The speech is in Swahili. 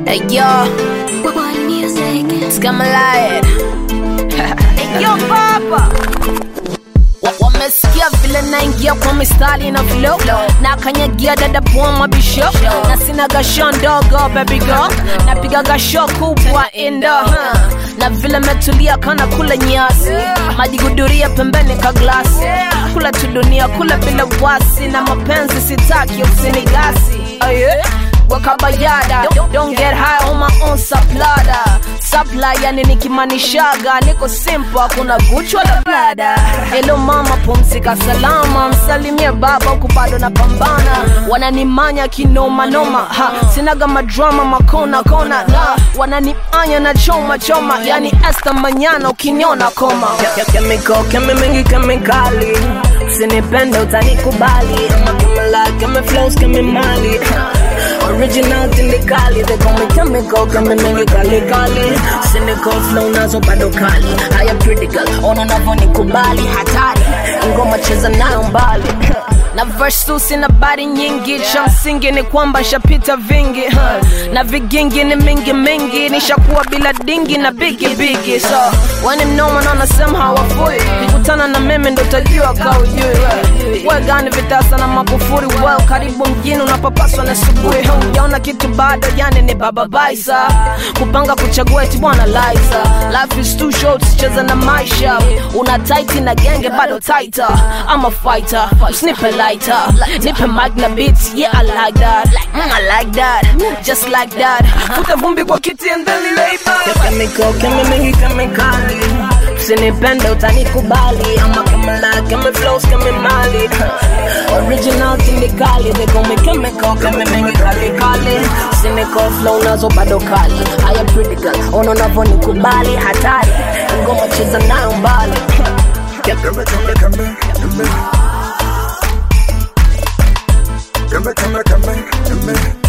Hey yo, One music. Skamalaya. hey yo papa. Wa- Wamesikia vile naingia kwa mistari na flow na kanyagia dada poa mabisho na sina gasho ndogo baby girl napiga gasho kubwa indo huh. na vile metulia kana kula nyasi majiguduria pembeni ka glasi kula tu dunia kula bila wasi na mapenzi sitaki usinigasi oh yeah? wakabayada don't, don't get high on my own saplada sapla yani nikimanishaga niko simple hakuna guchwa la blada helo mama pumzika salama msalimie baba huku bado na pambana wananimanya kinomanoma ha sinaga madrama makona kona na wananianya na choma choma yani esta manyana ukiniona koma chemical kemi mingi kemikali usinipende utanikubali ama kemela kemi flows kemi mali original tindikali they call me chemical kemi mingi kali kali cynical flow nazo bado kali haya critical ona unavyonikubali hatari ngoma cheza nayo mbali na verse tu sina bari nyingi cha msingi ni kwamba nshapita vingi huh. na vigingi ni mingi mingi nishakuwa bila dingi na bigi bigi so wani mnoma naona sehemu hawafui kikutana na mimi ndo tajua kaujui we gani vitasa na makufuri well karibu mjini unapopaswa na subuhi hujaona kitu bado yani ni baba baisa kupanga kuchagua eti bwana liza life is too short cheza na maisha una tight na genge bado tighter I'm a fighter snipe lighter nipe mic na beats yeah I like that mm, I like that just like that futa vumbi kwa kiti and then lay back chemical kemi mingi kemikali usinipende utanikubali ama kemela kemi flows kemi mali original tindikali they call me chemical kemi mingi kali kali cynical flow nazo bado kali haya critical ona unavyonikubali hatari ngoma cheza nayo mbali Come, come, come, come, come. Come, come, come, come.